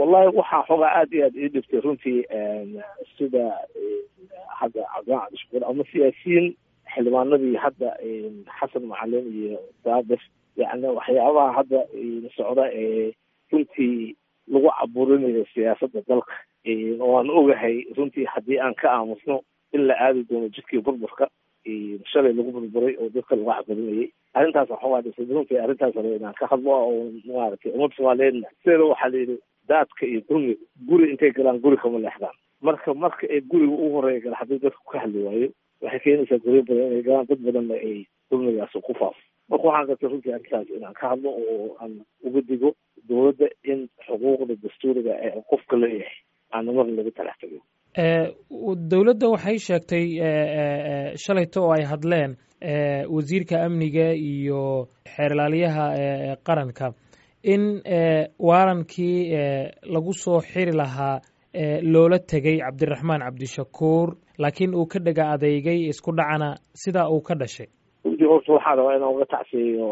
wallahi waxaa xoogaa aada iyo aada ii dhibtay runtii sida hadda cabdilaan cabdishakuur ama siyaasiyiin xildhibaanadii hadda xasan macalin iyo daabir yani waxyaabaha hadda socda ee runtii lagu caburinayo siyaasadda dalka waan ogahay runtii haddii aan ka aamusno in la aadi doono jidkii burburka shalay lagu burburay oo dadka lagu caburinayay arrintaas waxaa dhisay runtii arrintaas raba inaan ka hadlo oo maaragtay ummadda soomaaliyeedna sideeda waxaa la yidhi daadka iyo dulmiga guri intay galaan guri kama leexdaan marka marka ay guriga ugu horeeya gala haddii dadka ka hadli waayo waxay keenaysaa guryo badan inay galaan dad badanna ay dulmigaas ku faafo marka waxaan gartay runtii arrintaas inaan ka hadlo oo aan uga digo dowladda in xuquuqda dastuuriga ee qofka leeyahay aana marna lagu talax tago dowladda waxay sheegtay shalayto oo ay hadleen wasiirka amniga iyo xeerlaaliyaha qaranka in waarankii lagu soo xiri lahaa loola tegay cabdiraxmaan cabdishakuur laakiin uu ka dhega adeygay isku dhacana sidaa uu ka dhashay runtii horta waxaa rabaa inaan uga tacsiyeeyo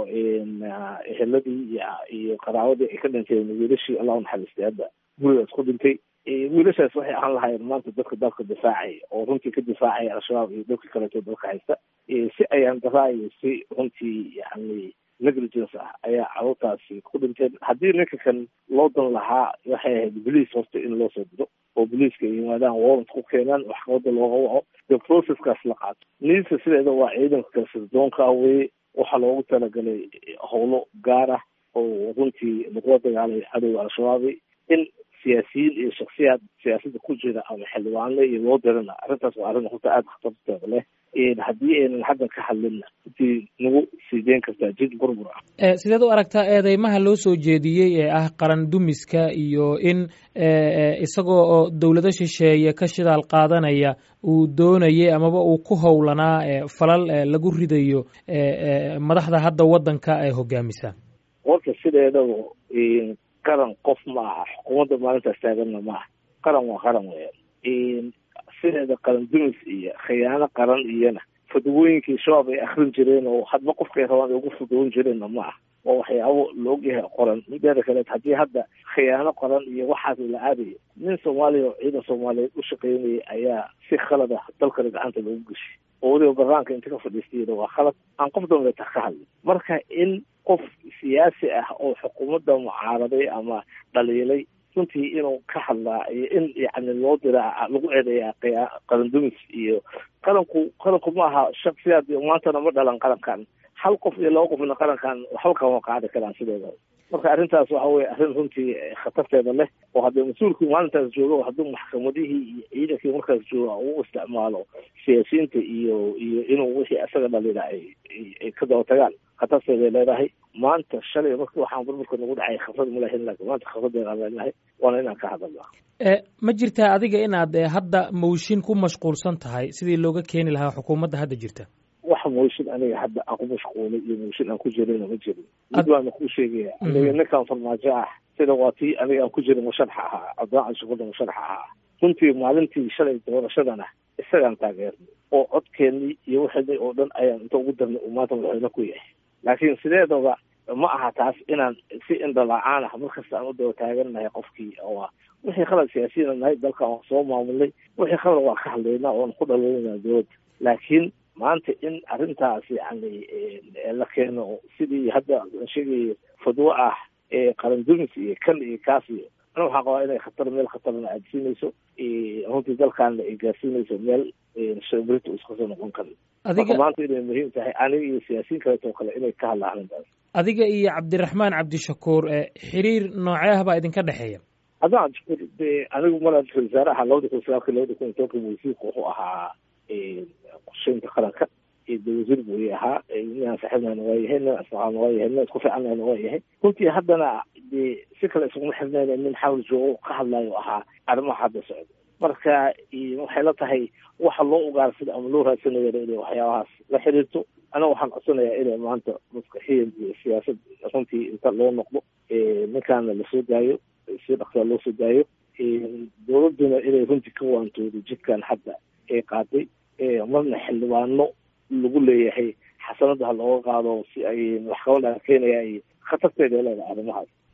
eheladii iyo qaraawadii ay ka dhinteen wiilashii allah unaxariistay hadda gurigaas ku dhintay wiilashaas waxay ahaan lahaayeen maanta dadka dalka difaacaya oo runtii ka difaacaya al-shabaab iyo dadka kaleeto dalka haysta si ayaan daraayo si runtii yani negligence ah ayaa carruurtaasi ku dhinteen haddii ninka kan loo dan lahaa waxay ahayd bolice horta in loo soo diro oo boliiska ay yimaadaan warrant ku keenaan maxkamadda looga waco dee processkaas la qaato niisa sideeda waa ciidanka kale sirdoonka ah weye waxaa loogu talagalay howlo gaar ah oo runtii lagula dagaalay cadowga al-shabaabi in siyaasiyiin iyo shaksiyaad siyaasadda ku jira ama xildhibaano iyo loo dirana arrintaas waa arrin horta aada khatarteeda leh haddii aynan haddan ka hadlinna intii nagu sii deyn kartaa jid burbur ah sideed u aragtaa eedeymaha loo soo jeediyey ee ah qaran dumiska iyo in isagoo oo dowlado shisheeye ka shidaal qaadanaya uu doonayay amaba uu ku howlanaa falal lagu ridayo madaxda hadda waddanka ee hogaamisa warka sideedaba qaran qof ma aha xukuumadda maalintaas taaganna ma aha qaran waa qaran weyaan sideeda qaran dumis iyo khiyaano qaran iyona fadwooyinkii shabaab ay akrin jireen oo hadba qofkay rabaan ay ugu fudwoon jireenna ma ah waa waxyaabo laogyahay qoran mideeda kaleed haddii hadda khiyaano qoran iyo waxaas la aadayo nin soomaaliya oo ciidan soomaaliyeed u shaqaynayay ayaa si khalad ah dalkana gacanta loogu geshay oo weliba banaanka inta ka fadhiistayna waa khalad aan qof dambeeta ka hadlin marka in qof siyaasi ah oo xukuumadda mucaaraday ama dhaliilay runtii inuu ka hadlaa iyo in yani loo diraa lagu eedeeyaa qarandumis iyo qaranku qaranku ma aha shaksiyaad maantana ma dhalan qarankan hal qof iyo laba qofna qarankan waxba kama qaadi karaan sideeda marka arrintaas waxa weye arrin runtii khatarteeda leh oo haddii mas-uulkii maalintaas joogo hadduu maxkamadihii iyo ciidankii markaas jooga uu isticmaalo siyaasiyiinta iyo iyo inuu wixii isaga dhalina ay ay ka daba tagaan khatarteeday leedahay maanta shalay marki waxaan burburka nagu dhacay khabrad ma lahayn laakiin maanta khabradeeda aan leenahay waana inaan ka hadalnaa ma jirtaa adiga inaad hadda mawshin ku mashquulsan tahay sidii looga keeni lahaa xukuumadda hadda jirta wax mooshin aniga hadda aan ku mashquulay iyo mooshin aan ku jirayna ma jirin mid baana kuu sheegaya aniga ninkan farmaajo ah sida waa tii aniga aan ku jirin musharaxa ahaa cabdillaan cabdishakuurda musharaxa ahaa runtii maalintii shalay doorashadana isagaan taageernay oo codkeennii iyo wixii oo dhan ayaan inta ugu darnay uu maanta madaxweyne ku yahay laakiin sideedaba ma aha taas inaan si indhala-aan ah markasta aan u daba taagannahay qofkii oo wixii khalad siyaasiyiina nahay dalkan waan soo maamulnay wixii khalad waan ka hadlaynaa oon ku dhaleynaa dowladda laakiin maanta in arrintaas yani la keeno sidii hadda aan sheegayo fadwo ah ee qaran dumis iyo kan iyo kaas iyo ana waxaan qabaa inay khatar meel khatarna aadsiinayso runtii dalkaana ay gaarsiinayso meel shabrita iska soo noqon karin marka maanta inay muhiim tahay aniga iyo siyaasiyiin kaleetoo kale inay ka hadlaan arrintaas adiga iyo cabdiraxmaan cabdishakuur xiriir noocee ah baa idinka dhexeeya haddaan cabdishakuur de anigu mara ra-isul wasaare ahaa labada kun sagaalka labada kun iyo tobanka wasiirka wuxuu ahaa qorsheynta qaranka de wasiir buu i ahaa ninaan saaxiibnana waa yahay nin asaqaana waa yahay nin isku fiicannana waa yahay runtii haddana de si kale isuguma xirnayna nin xawl joogo ka hadlayo ahaa arrimaha hadda socda marka waxay la tahay waxa loo ugaarsada ama loo raadsanayo inay waxyaabahaas la xiriirto aniga waxaan codsanayaa inay maanta maskaxiyan iyo siyaasad runtii inta loo noqdo ninkaana lasoo daayo si dhaqsaa loo soo daayo dowladduna inay runtii ka waantoodo jidkan hadda ee qaaday marna xildhibaano lagu leeyahay xasanada ha looga qaado si ay waxqabadha keenaya ay khatarteeda leedahay arrimahaas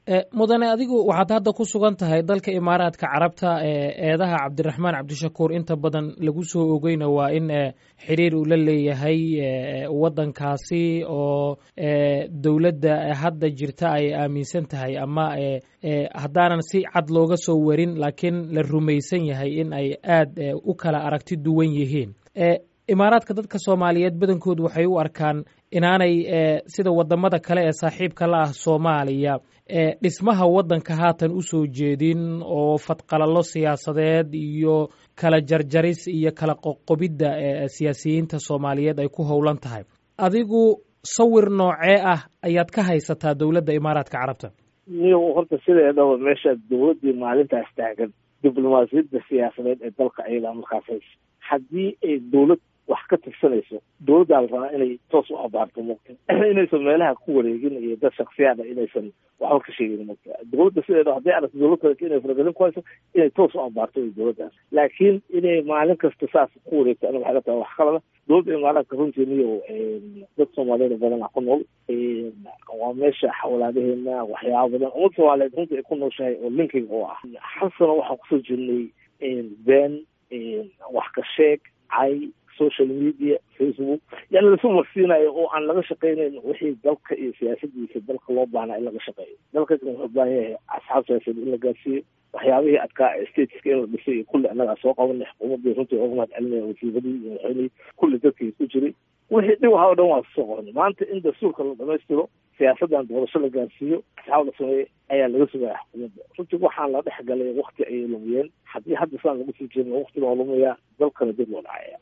mudane adigu waxaad hadda ku sugan tahay dalka imaaraadka carabta eedaha cabdiraxmaan cabdishakuur inta badan lagu soo ogeyna waa in xiriir uu la leeyahay waddankaasi oo dowladda hadda jirta ay aaminsan tahay ama haddaanan si cad looga soo warin laakiin la rumaysan yahay in ay aad u kala aragti duwan yihiin imaaraadka dadka soomaaliyeed badankoodu waxay u arkaan inaanay sida wadamada kale ee saaxiibka la ah soomaaliya dhismaha waddanka haatan u soo jeedin oo fadqalallo siyaasadeed iyo kala jarjaris iyo kala qoqobidda siyaasiyiinta soomaaliyeed ay ku howlan tahay adigu sawir noocee ah ayaad ka haysataa dowladda imaaraadka carabta niyo horta sideedaba meesha dowladdii maalintaas taagan diblomaasiyadda siyaasadeed ee dalka ayadaa markaas haysa haddii ay dowlad wax ka tirsanayso dowladdaa la rabaa inay toos u abaarto mugta inaysan meelaha ku wareegin iyo dad shaksiyaada inaysan waxba ka sheegin mugta dowladda sideeda hadday aragto dowlad kale inay faragelin ku hayso inay toos u abaarto iyo dowladdaas laakiin inay maalin kasta saas ku wareegto aniga waxay la tahay wax kalada dowladda imaaraadka runtii niyo dad soomaaliyeed badan ku nool waa meesha xawlaadaheena waxyaaba badan ummad soomaaliyeed runtii ay ku nooshahay oo linking oo ah hal sano waxaan kusoo jirnay been wax ka sheeg cay social media facebook yani lasu marsiinayo oo aan laga shaqeynayn wixii dalka iyo siyaasadiisa dalka loo baahnaa in laga shaqeeyo dalka wuxuu u baahan yahay asxaab siyaasadeed in la gaarsiiyo waxyaabihii adkaa stateska in la dhisay iyo kulli annagaa soo qabanay xukuumaddii runtii uga mahad celinaya wasiiradii iyo madaxweynihii kulli dadkii ku jiray wixii dhib waxa o dhan waa soo qabanay maanta in dastuurka la dhamaystiro siyaasaddan doorasho la gaarsiiyo asxaab la sameeyey ayaa laga sugaya xukuumadda runtii waxaan la dhex galay wakti ayay lumiyeen haddii hadda saan lagu sii jirna wakti baa lumayaa dalkana dib loo dhacaya